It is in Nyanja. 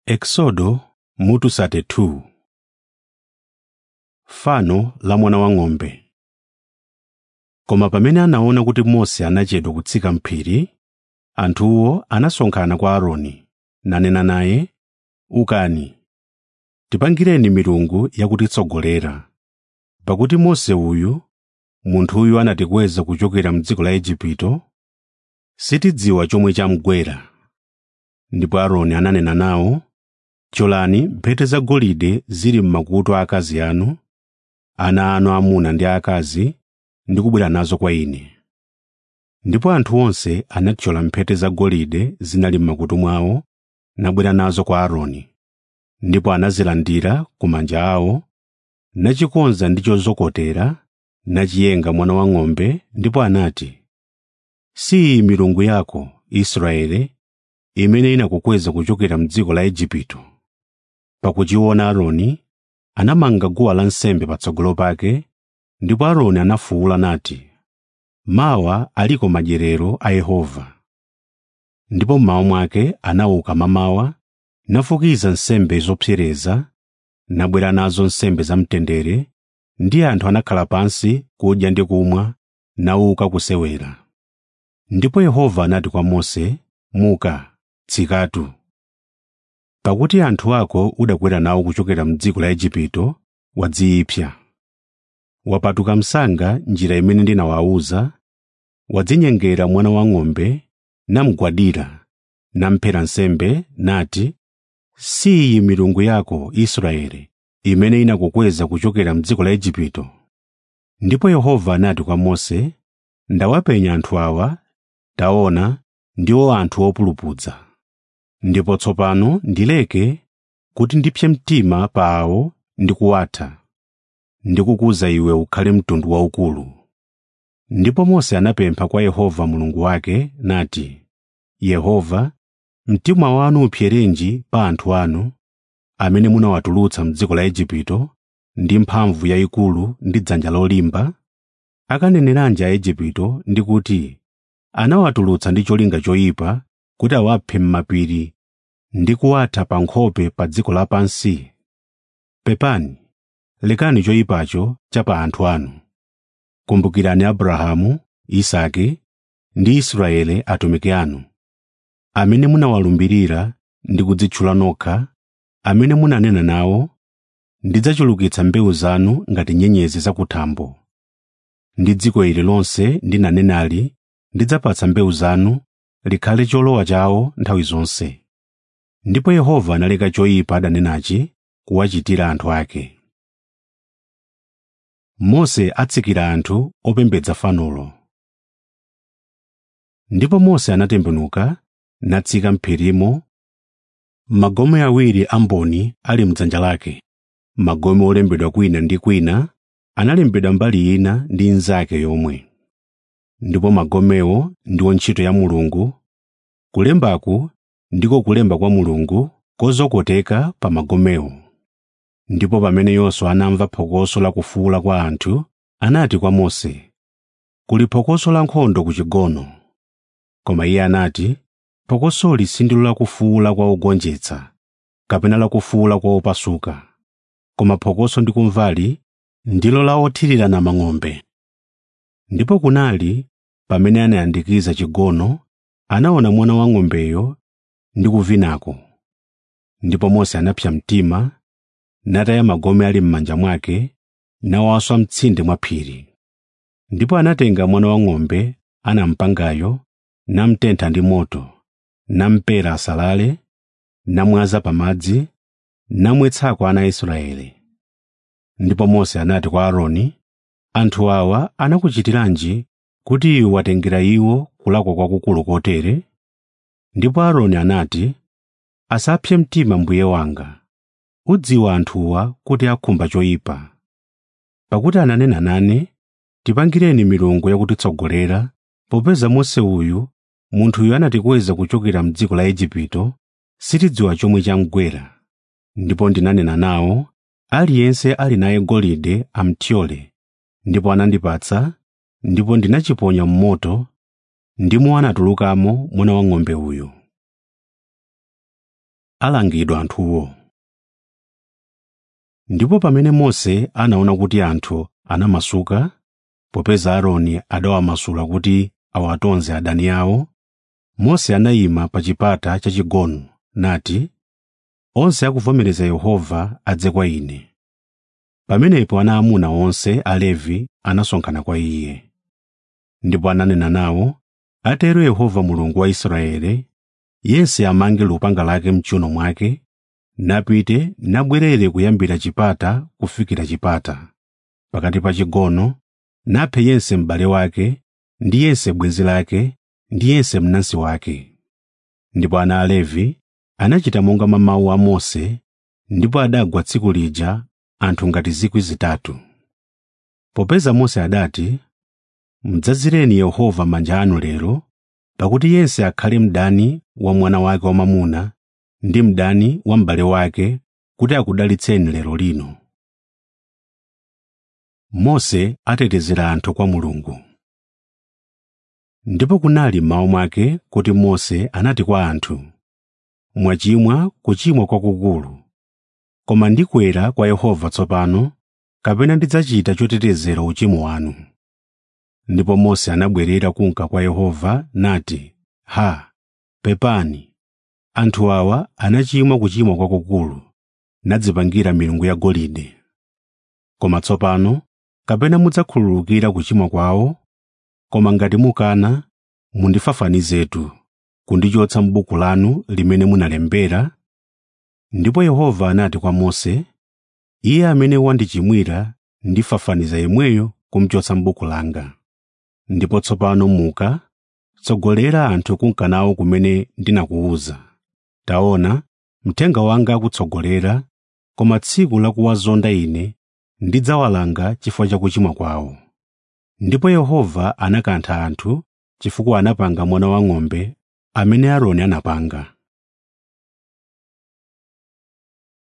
Exodo mutu 32 Fano la mwana wang'ombe Koma pamene anaona kuti Mose anachedwa kutsika m'phiri, anthuwo anasonkhana kwa Aaroni, nanena naye, “Ukani, tipangireni milungu yakutitsogolera, pakuti Mose uyu, munthuyu anatikweza kuchokera m'dziko la Igupto, sitidziwa chomwe chamugwera.” Ndipo Aaroni ananena nawo, “Thyolani mphete zagolide zili m'makutu a akazi anu, ana anu aamuna ndi aakazi ndi kubwera nazo kwa ine.” Ndipo anthu onse anathyola mphete zagolide zinali m'makutu mwawo nabwera nazo kwa Aaroni, ndipo anazilandira ku manja awo, nachikonza ndi chozokotera, nachiyenga mwana wang'ombe ndipo anati, “Si iyi milungu yako, Israeli, imene inakukweza kuchokera m'dziko la Igupto.” Pakuchiona Aaroni, anamanga guwa lansembe patsogolo pake, ndipo Aaroni anafuwula nati, “Mawa aliko madyerero a Yehova.” Ndipo mmawa mwake anauka mamawa, nafukiza nsembe zopsereza, nabwera nazo nsembe zamtendere, ndi anthu anakhala pansi kudya ndi kumwa, nauka kusewera. Ndipo Yehova anati kwa Mose, “Muka, tsikatu. Pakuti anthu ako udakwera nawo kuchokera m'dziko la Igupto wadziyipsa. Wapatuka msanga njira imene ndinawawuza, wadzinyengera mwana wang'ombe, namugwadira, namuphera nsembe, nati, “Si iyi milungu yako, Israeli, imene inakukweza kuchokera m'dziko la Igupto.” Ndipo Yehova anati kwa Mose, “Ndawapenya anthu awa, taona, ndiwo anthu opulupudza. Ndipo tsopano ndileke kuti ndipse mtima pa awo ndi kuwatha, ndikukuza iwe ukhale mtundu waukulu.” Ndipo Mose anapempha kwa Yehova Mulungu wake nati, “Yehova, mtima wanu upserenji pa anthu anu, amene munawatulutsa m'dziko la Igupto ndi mphamvu yayikulu ndi dzanja lolimba? Akaneneranji Aigupto ndi kuti, ‘Anawatulutsa ndi cholinga choyipa kuti awaphe m'mapiri ndi kuwatha pa nkhope pa dziko lapansi?’ Pepani, lekani choyipacho cha pa anthu anu. Kumbukirani Abrahamu, Isake ndi Israeli atumiki anu, amene munawalumbirira ndi kudzitchula nokha, amene munanena nawo, ‘Ndidzachulukitsa mbewu zanu ngati nyenyezi zakuthambo.’ Ndi dziko ili lonse ndinanenali ndidzapatsa mbewu zanu likhale cholowa chawo nthawi zonse.” Ndipo Yehova analeka choyipa adanenachi kuwachitira anthu ake. Mose atsikira anthu opembedza fanolo. Ndipo Mose anatembenuka natsika m'phirimo, magome awiri amboni ali m'dzanja lake, magome olembedwa kwina ndi kwina analembedwa mbali ina ndi inzake yomwe. Ndipo magomewo ndiwo ntchito ya Mulungu, kulembaku ndiko kulemba kwa Mulungu kozokoteka pa magomewo. Ndipo pamene Yoswa anamva phokoso la kufuwula kwa anthu, anati kwa Mose, “Kuli phokoso la nkhondo ku chigono.” Koma iye anati, “Phokosoli sindilo la kufuwula kwa ogonjetsa, kapena la kufuwula kwa opasuka, koma phokoso ndikumvali ndilo la othirirana mang'ombe.” Ndipo kunali pamene anayandikiza chigono, anaona mwana wang'ombeyo ndi kuvinako. Ndipo Mose anapsa mtima, nataya magome ali m'manja mwake, nawaswa m'tsinde mwa phiri. Ndipo anatenga mwana wang'ombe anampangayo, namutentha ndi moto, namupera asalale, namwaza pamadzi, namwetsako ana a Israeli. Ndipo Mose anati kwa Aaroni, “Anthu awa anakuchitiranji kuti iwe watengera iwo kulakwa kwakukulu kotere?” Ndipo Aaroni anati, “Asapse mtima mbuye wanga. Udziwa anthuwa kuti akhumba choyipa. Pakuti ananena nane, ‘Tipangireni milungu yakutitsogolera,’ popeza Mose uyu, munthuyu anatikweza kuchokera m'dziko la Igupto, sitidziwa chomwe chamugwera. Ndipo ndinanena nawo, aliyense ali naye golide amuthyole, ndipo anandipatsa, ndipo ndinachiponya m'moto, ndimo anatulukamo mwana wang'ombe uyu. alangidwa anthuwo ndipo pamene mose anaona kuti anthu anamasuka popeza aaroni adawamasula kuti awatonze adani awo mose anayima pa chipata chachigonu nati onse akuvomereza yehova adze kwa ine pamenepo ana amuna onse alevi anasonkhana kwa iye ndipo ananena nawo atero yehova mulungu wa israeli yense amange lupanga lake mchiuno mwake napite nabwerere kuyambira chipata kufikira chipata pakati pa chigono naphe yense m'bale wake ndi yense bwenzi lake ndi yense mnansi wake ndipo ana alevi anachita monga mwa mawu a mose ndipo adagwa tsiku lija anthu ngati zikwi zitatu popeza mose adati mdzazireni yehova manja anu lero pakuti yense akhale mdani wa mwana wake wamwamuna ndi mdani wa m'bale wake kuti akudalitseni lero lino mose atetezera anthu kwa mulungu ndipo kunali mmawa mwake kuti mose anati kwa anthu mwachimwa kuchimwa kwakukulu koma ndikwera kwa yehova tsopano kapena ndidzachita chotetezera uchimo wanu ndipo mose anabwerera kunka kwa yehova nati ha pepani anthu awa anachimwa kuchimwa kwakukulu nadzipangira milungu yagolide koma tsopano kapena mudzakhululukira kuchimwa kwawo koma ngati mukana mundifafanizetu kundichotsa m'buku lanu limene munalembera ndipo yehova anati kwa mose iye amene wandichimwira ndifafaniza yemweyo kumchotsa m'buku langa ndipo tsopano muka tsogolera anthu kunka nawo kumene ndinakuwuza taona mthenga wanga akutsogolera koma tsiku lakuwazonda ine ndidzawalanga chifukwa cha kuchimwa kwawo ndipo yehova anakantha anthu chifukwa anapanga mwana wang'ombe amene aaroni anapanga